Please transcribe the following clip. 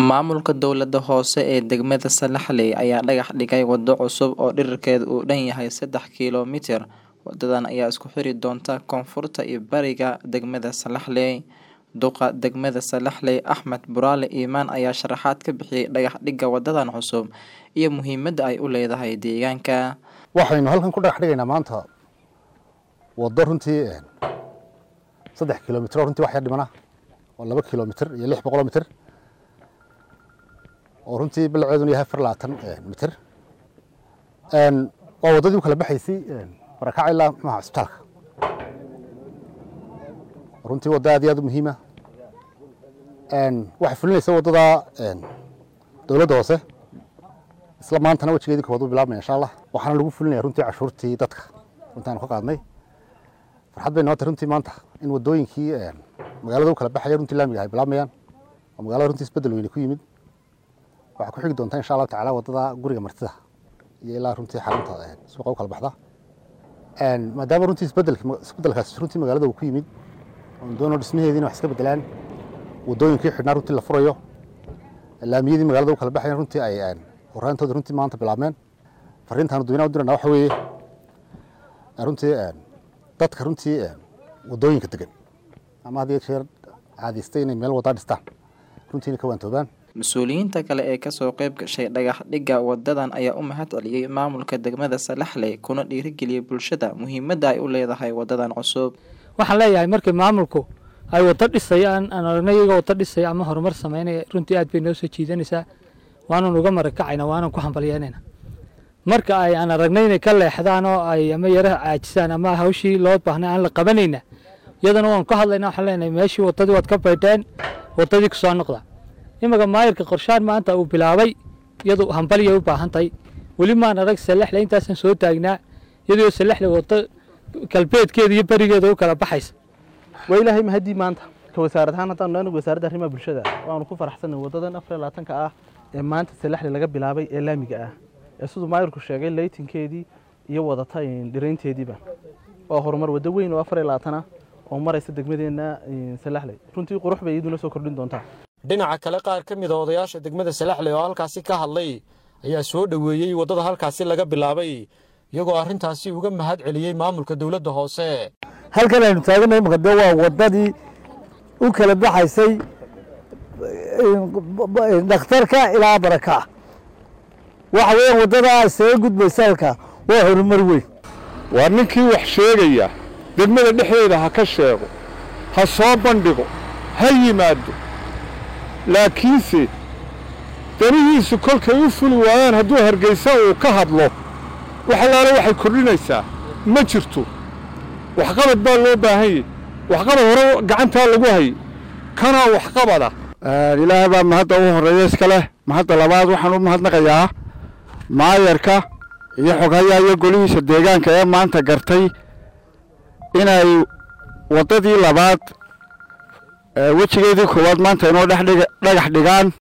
Maamulka dowlada hoose ee degmada Salaxley ayaa dhagax dhigay wado cusub oo dhererkeedu uu dhan yahay sedax kiiloomitir. Wadadan ayaa isku xiri doonta koonfurta iyo bariga degmada Salaxley. Duqa degmada Salaxley Axmed Buraale Imaan ayaa sharaxaad ka bixiyay dhagax dhigga wadadan cusub iyo muhiimada ay u leedahay deegaanka. waxaynu halkan ku dhagax dhigaynaa maanta wado runtii saddex kilomitir oo runtii wax yar dhimana oo laba kilomitir iyo lix boqoloo mitir oo runtii balaceeduna yahay afar labaatan mitir waa waddadii u kala baxaysay barakaca ilaa muxuaha cisbitaalka runtii waddo aad iyo aad u muhiima waxay fulinaysa waddada dowladda hoose isla maantana wejigeedii koowaad u bilaabmaya insha allah waxaana lagu fulinaya runtii cashuurtii dadka runtii aanu ka qaadnay farxad bay nootay runtii maanta in waddooyinkii magaalada u kala baxaya runtii laamiga ay bilaabmayaan oo magaalada runtii isbeddel weyne ku yimid waxaa ku xigi doonta insha allahu tacaala waddada guriga martida iyo ilaa runtii xarunta suuqa u kala baxda maadaama runtii isbeddelki isbeddelkaasi runtii magaalada uu ku yimid oon doono dhismaheediina wax iska beddelaan waddooyinkii xidhnaa runtii la furayo laamiyadii magaalada u kala baxayan runtii ay horaantooda runtii maanta bilaabmeen fariintaanu dadweynaha u dirana waxa weeye runtii dadka runtii waddooyinka degan ama had iyo jeer caadaystay inay meel waddaa dhistaan runtiina ka waantoobaan Mas-uuliyiinta kale ee kasoo qayb gashay dhagax dhigga wadadan ayaa u mahad celiyay maamulka degmada Salaxley kuna dhiirigeliyay bulshada muhiimada ay u leedahay wadadan cusub. waxaan leeyahay markii maamulku ay wado dhisayaan aan aragnay iyagoo wado dhisaya ama horumar sameynaya runtii aad bay noo soo jiidanaysaa waanan uga marakacayna waanan ku hambalyeynayna marka ay aan aragnay inay ka leexdaan oo ay ama yara caajisaan ama hawshii loo baahnay aan la qabanayna iyadana waan ka hadlayna waxaan leenahay meeshii wadadii waad ka baydheen wadadii kusoo noqda imaga maayirka qorshaan maanta uu bilaabay iyadu hambalyay u baahan tahay weli maan arag salaxle intaasaan soo taagnaa iyadoo salaxle wado galbeedkeeda iyo berigeeda u kala baxaysa waa ilaahay mahadii maanta ka wasaarad ahaan haddaan anagu wasaaradda arrimaha bulshada waanu ku faraxsanay wadadan afar iyo labaatanka ah ee maanta salaxle laga bilaabay ee laamiga ah ee siduu maayirku sheegay laytinkeedii iyo wadata dhiraynteediiba waa horumar waddo weyn oo afar iyo labaatan ah oo maraysa degmadeenna salaxley runtii qurux bay iyaduna soo kordhin doontaa dhinaca kale qaar ka mid a odayaasha degmada salaxley oo halkaasi ka hadlay ayaa soo dhoweeyey waddada halkaasi laga bilaabay iyagoo arrintaasi uga mahad celiyey maamulka dowladda hoose halkan aynu taaganay imaka dee waa waddadii u kala baxaysay dhakhtarka ilaa baraka waxa weeyaan waddadaa isaga gudbaysa halka waa horumar weyn waa ninkii wax sheegaya degmada dhexdeeda ha ka sheego ha soo bandhigo ha yimaado laakiinse danihiisu kolkay u fuli waayaan hadduu hargaysa uu ka hadlo wax allaale waxay kordhinaysaa ma jirto waxqabad baa loo baahan yahy waxqabad hore gacantaa lagu hayay kanaa waxqabada ilaahay baa mahadda u horreeya iska leh mahadda labaad waxaan u mahadnaqayaa maayarka iyo xoghayaa iyo golihiisa deegaanka ee maanta gartay inay waddadii labaad wejigeedii koowaad maanta inoo dhexdhiga dhagax dhigaan